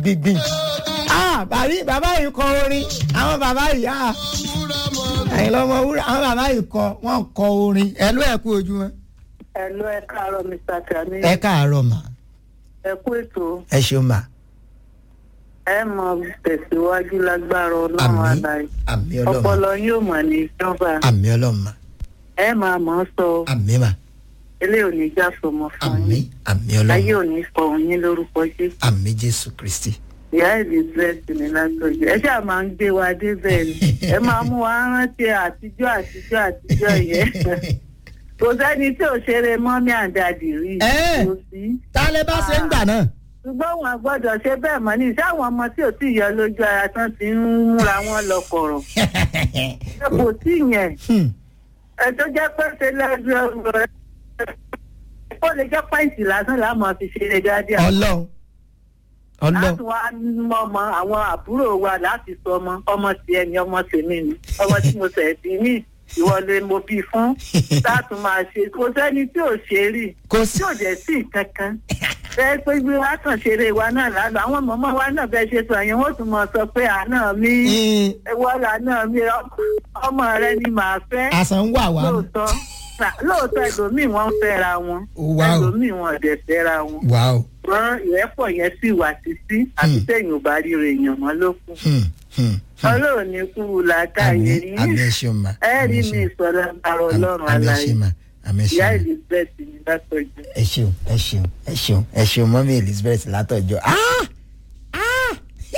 gbìngbìngbìn ah bàbí bàbá yìí kọ orin àwọn bàbá yìí ah ẹ̀yin lọ́mọ wúrà àwọn bàbá yìí kọ wọ́n kọ orin ẹ̀ ló ẹ̀ kú ojúmọ́. Ẹ̀lú ẹ káàárọ̀ Mr. Kami. ẹ káàárọ̀ mà Ẹ kú ètò. ẹ ṣeun mà Ẹ mọ tẹ̀síwájú lágbára ọlọ́run àmì àlàyé. àmì ọlọ́mà Ọpọlọ yóò mọ̀ ní ìjọba. àmì ọlọ́mà Ẹ máa mọ̀ ọ́ sọ. àmì mà Ilé ò ní já sọmọ fún àmì yín. àmì Ayé ọlọ́mà ò ní fọ yín lórúkọ Jésù. àmì jésù kristi. Ìyá Elizabeth ní látọ̀jú. Ẹ ṣáà máa ń gbé wa débẹ̀ ni. Ẹ máa mú wa rántí àtijọ́ àtijọ́ àtijọ́ yẹn. Kò sẹ́ni tí ò ṣeré mọ́mí àdàdì rí. Ẹ́. Kò sí. tálẹ́ bá ṣe ń gbà náà. ṣùgbọ́n wọn gbọ́dọ̀ ṣe bẹ́ẹ̀ mọ́ ní iṣẹ́ àwọn ọmọ tí ò tí ì yọ lójú ara tán ti ń múra wọn lọ kọ̀rọ̀. ẹ kò tí ì yẹn Hmm. ẹ tó jẹ́ pé ṣe lẹ́nu ọ̀rọ̀ ẹ ó lè jẹ́ pàǹtì lásán láàmú fi ṣeré dáadáa. ọlọ́run ọlọ́run láti wá mọ ọmọ àwọn àbúrò wa láti sọ ọmọ ọmọ tiẹ̀ ni ọmọ tèmi ni ọmọ tí mo sẹ̀ bí mí ìwọlé mo bí fún láti máa ṣe kò sẹ́ni tí ò ṣe rí kò sí tí ò dẹ̀ sí kankan bẹ́ẹ̀ pé bí wàá kàn ṣeré wa náà lálọ́ àwọn mọ̀mọ́ wa náà bẹ́ẹ̀ ṣe sọ yẹn wọ́n tún mọ̀ sọ pé àná mi Hmm. wọ́lá náà mi ọmọ rẹ ni màá fẹ́ àṣà ń wà wá lóòótọ́ Nà- lóòótọ́ ẹlòmíì wọ́n ń fẹ́ra wọn Wow. ẹlòmíì wọn ò dẹ̀ fẹ́ra wọn wà ó. wọn ìrẹ́pọ̀ yẹn sì wà títí àti tẹ̀yìn ò bá ríro èèyàn mọ́ ló kù Hmm. Hmm. Hmm. ọlọ́run ní kú làákàyè àmì yín àmì ẹ ṣeun mà. ẹ rí àmì ẹ mi ṣeun. ìsọ̀rọ̀ àrò ọlọ́run àmì ẹ aláyé ṣeun mà àmì ẹ ìyá ṣeun mà. elizabeth ní látọjú. ẹ ṣeun ẹ ṣeun ẹ ṣeun ẹ ṣeun mọ́mí elizabeth látọjọ́ ah ah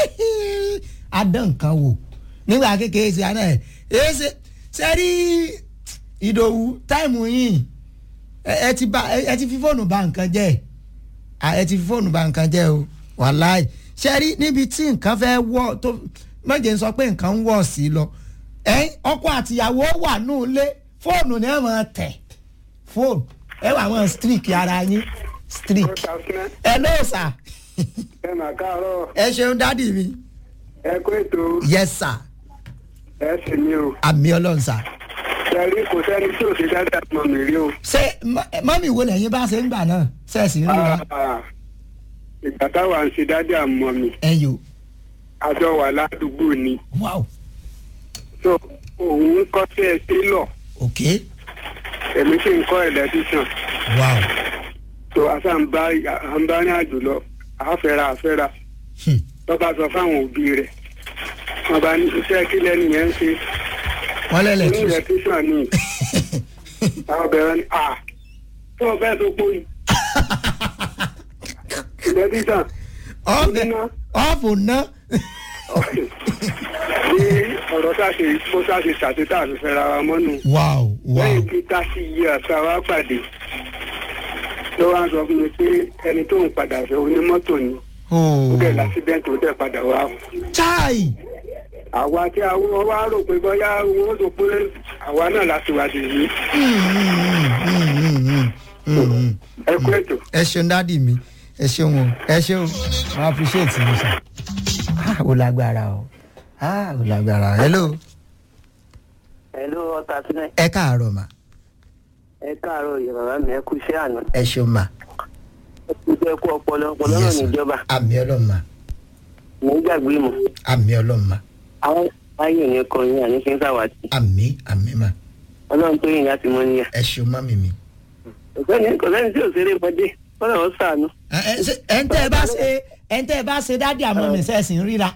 adán nǹkan wò nígbà kékeré sí àná ẹ ẹ ṣe ṣe rí ìdòwú táìmù yìí ẹ ẹ ti ba ẹ ẹ ti fi fóònù ba nǹkan jẹ́ à, ẹ ti fi fóònù ba nǹkan jẹ́ o wàláì ṣe rí níbi tí nǹkan fẹ́ wọ̀ tó mọ̀jẹ̀ ń sọ pé nǹkan ń wọ̀ sí lọ ẹ ọkọ àtìyàwó wà nù lé fóònù ni ẹ máa tẹ̀ fóònù ẹ wà wọn streak ara yín streak ẹ ló sà ẹ mà káàárọ̀ ẹ ṣeun dádì mi ẹ kó ètò yes sà ẹ sì ní o àmì ọlọ́run sà ṣẹrí kò sẹ́ni tí ò ṣe dáadáa mọ̀ mí rí o. ṣé mọ- mọ́mì wo lẹ́yìn bá ṣe ń gbà náà ṣe é sì ń rí wa Ah, ìgbà táwa ń ṣe dáadáa mọ̀ mi ẹ yò àjọ wà ládùúgbò ni wow so òun ń kọ́ sí ẹ télọ̀ ok èmi sì ń kọ́ ẹ̀lẹ́tíṣàn wow so àṣà ń bá à ń bá ní àjò lọ àfẹ́ra àfẹ́ra hmm. lọ́ba sọ fáwọn òbí rẹ̀ wọ́n bá ní iṣẹ́ kí lẹ́nu yẹn ń ṣe wọ́n lẹ́lẹ̀ ní tún ẹ̀lẹ́tíṣàn ni àwọn bẹ̀rẹ̀ ni à tó o bẹ́ẹ̀ tó pọ̀ yìí ẹ̀lẹ́tíṣàn ọ̀fẹ́ ọ̀fù ná ní ọ̀rọ̀ tá a ṣe bó tá a ṣe ṣàtúntà àti fẹ́ra wa mọ́nu. wow wow lẹ́yìn tí tásì yí àṣà wa pàdé ló wá sọ fún mi pé ẹni tó ń padà fẹ́ onímọ́tò ni ó oh dẹ̀ lásìdẹ́ǹtì ó dẹ̀ padà wá. chai àwa tí a wọ́n wá rò pé bóyá wọ́n sọ pé àwa náà láti wá dé yìí. Hmm, hmm, hmm, hmm, hmm, hmm. ẹ kú ètò. ẹ ṣeun dádì mi ẹ ṣeun o ẹ ṣeun i appreciate you sir ah o lágbára o ah o lágbára hello ẹ̀lú ọ̀tà sílẹ̀ ẹ káàárọ̀ mà ẹ káàárọ̀ yorùbá mi ẹ kú iṣẹ́ àná ẹ ṣeun mà ẹ kú iṣẹ́ kú ọpọlọ ọpọlọ náà Yes, sir. níjọba àmì ọlọ́run mà ní gbàgbé mọ́ àmì ọlọ́run mà àwọn ayé yẹn kọ yín àní fi ń sàwátì àmì àmì mà ọlọ́run tó yìn láti mọ́ níyà ẹ ṣeun mọ́mì mi. ọ̀sẹ́ni kọ̀sẹ́ni tí ò ṣeré mọ́dé kọ́nà ó sànú. ẹ ẹ ṣe- ẹ ń tẹ́ ẹ bá ṣe ẹ ń tẹ́ ẹ bá ṣe dádì àmọ́ mi sẹ́ẹ̀sì ń ríra.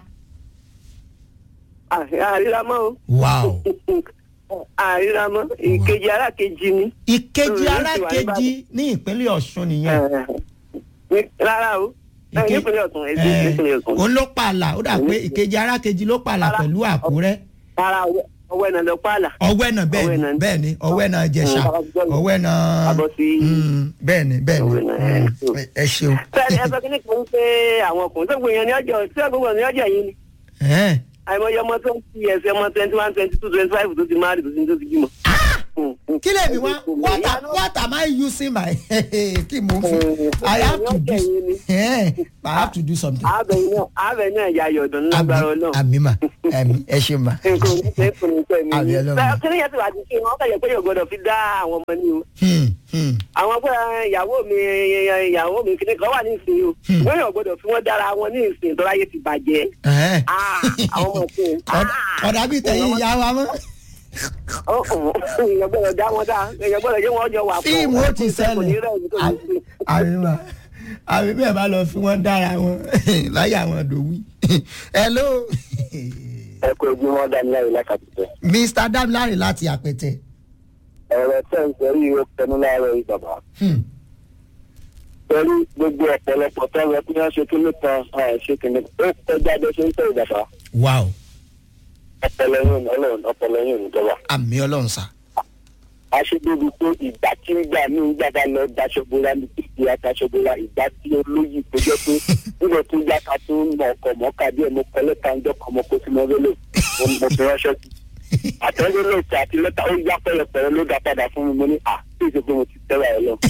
àríra mọ́ o wow àríra mọ́ ìkejì alákejì ni ìkejì Mm, arákejì ní ìpínlẹ̀ ọ̀ṣun nìyẹn. Ní- rárá o ẹ, Ìke- nípínlẹ̀ ọ̀tún èdè ẹ, nípínlẹ̀ ọ̀tún òun ló pààlà ó dà pé ìkejì arákejì ló pààlà Rárá. pẹ̀lú àkúrẹ́. rárá ọwọ́- ọwọ́ ẹ̀nà lọ pààlà ọwẹ́ náà bẹ́ẹ̀ Ọwẹ́ ni náà. bẹ́ẹ̀ ni ọwẹ́ náà jẹ̀ṣà Mm, ọwẹ́ náà Abọ́ sí- Mm, bẹ́ẹ̀ ni bẹ́ẹ̀ ni Ọwẹ́ náà, ẹ, Mm, so. ẹ- ẹ ṣeun. sẹ́ni ẹ sọ kí ní kan pé àwọn ọkùnrin tó gbìyànjú ní ọjọ́ tí ọgbọ̀n ní ọjọ́ yìí ni Ẹ̀hẹ́n. àìmọye ọmọ tó ń fi ẹsẹ̀ ọmọ twenty one twenty two twenty five tó ti máa rí tó ti tó ti bímọ. Mm, mm. kí lèmi wá what am what am I using my kí mo fi I have to do eh, I have to do something. àbẹ̀ náà àbẹ̀ náà ya yọ̀dọ̀ lágbára ọlọ́run. àmì mà àmì ẹ ṣe mà. nǹkan ò ní ṣe é fún mi pẹ́ mi. Àmì Ọlọ́run. bẹ́ẹ̀ kí ni yẹn ti wà ní kí wọ́n kẹ̀yẹ́ pé yóò gbọ́dọ̀ fi dá àwọn ọmọ ní o. Hmm, hmm. àwọn pé ìyàwó mi ìyàwó mi kìnnì kan wà ní ìsìn o. wọ́n yóò gbọ́dọ̀ fi wọ́n dára wọn ní ìsìn tó láyé ti bàjẹ́. Eh. Ah, àwọn ọmọ ìsìn. Ọ̀dà- ọ̀dà bíi tẹ̀yìn ìyá wa mọ́. èèyàn gbọ́dọ̀ dá wọn dá èèyàn gbọ́dọ̀ jẹ́ wọn jọ wà pọ̀. fíìmù ó ti Kò ní rẹ̀ ní kò ní sí. ṣẹlẹ̀ àmì mà àmì bẹ́ẹ̀ bá lọ fi wọ́n dára wọn láyé àwọn dòwí. hello ẹ kó ojú wọn dá nílẹ̀ lákàtúntẹ̀. mr damilare láti àpẹtẹ. ọ̀rọ̀ tẹ̀ ń sọ yìí ó tẹnu láàárọ̀ yìí bàbá. Hmm. pẹ̀lú gbogbo ọ̀pọ̀lọpọ̀ tọ́wọ́ kí wọ́n ṣe kíní kan ẹ̀, ṣe kíní ó kọjá bó ṣe ń tẹ̀ ìjàmbá. wow ọpọlọ yín ò ní ọlọ́run ọpọlọ yín ò ní jọba. àmì ọlọ́run sá. aṣèbíbi pé ìgbà tí ń gbà ní ìjàmbá lọ daṣọbora ní títí ataṣọbora ìgbà tí olóyè tó jẹ́ pé nígbà tó yá ká tó ń mọ ọkọ̀ mọ́ká díẹ̀ mo kọ́ lẹ́tà ń jọ́kọ̀ mo kó sínú ọ̀rẹ́lẹ̀ mo mo fi ránṣẹ́ sí. àtẹ̀wé ìtì àti lẹ́tà ó yá pẹ̀lẹ́pẹ̀lẹ́ ló dá padà fún mi mo ní à tí ìṣe pé mo ti tẹ́ra ẹ lọ.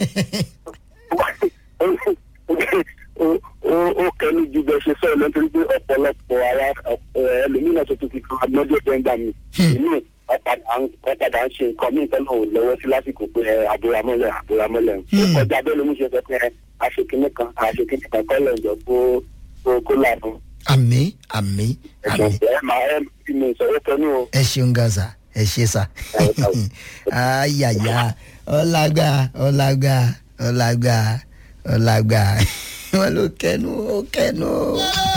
ó- ó- ó kẹ́ni ju bẹ́ẹ̀ ṣe sọ̀rọ̀ lọ nítorí pé ọ̀pọ̀lọpọ̀ ara ẹlòmíràn tó tún fi kan agbọ́dọ̀ tó ń gbà mí. èmi ọ̀padà ń ṣe nǹkan mí nǹkan náà ò lọ́wọ́ sí lásìkò pé ẹ, àbúramọ́lẹ̀ àbúramọ́lẹ̀. ó kọjá bẹ́ẹ̀ ló mú ṣe sọ pé ẹ, àṣekínní kan àṣekínní kan kọ́ lẹ́jọ́ kó kó- kó lànà. àmì àmì ẹ̀sùn àmì ẹ máa ẹ fi mi ìsọ̀rọ̀ kẹ́nu o. ẹ ṣeun gaza ẹ ṣe sá. ayàyà ọlágbà ọlágbà ọlágbà ọlágbà wọn ló kẹnu ó kẹnu.